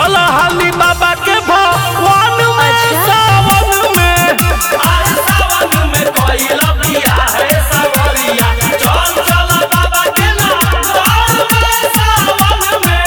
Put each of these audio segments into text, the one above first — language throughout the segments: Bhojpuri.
चल हाली बाबा के भवन में अच्छा। सावन में अरे सावन में कोइल बिया है सवरिया चल चल बाबा के नगौर में सावन में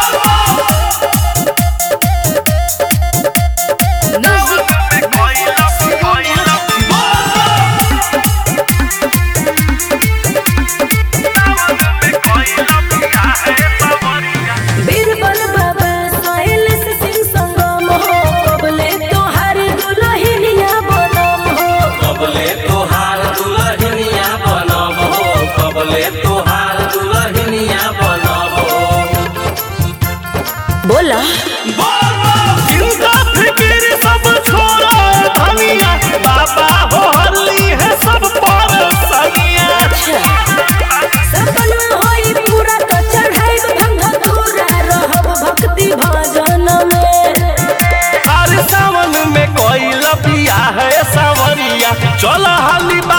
बीरबल बाबा सोहेल से सिंह संगम हो कबले तोहार दुल्हनिया बनम हो कबले तोहार दुल्हनिया बनब हो कबले तोहार दुल्हनिया बनब हो बोला चिंता फिकिर सब छोड़ा धनिया बाबा हो हल्ली है सब पर सनिया सपना होई पूरा तो चढ़ाई भंग पूरा रहब भक्ति भजन में हर सावन में कोई लपिया है सवरिया चल हाली बा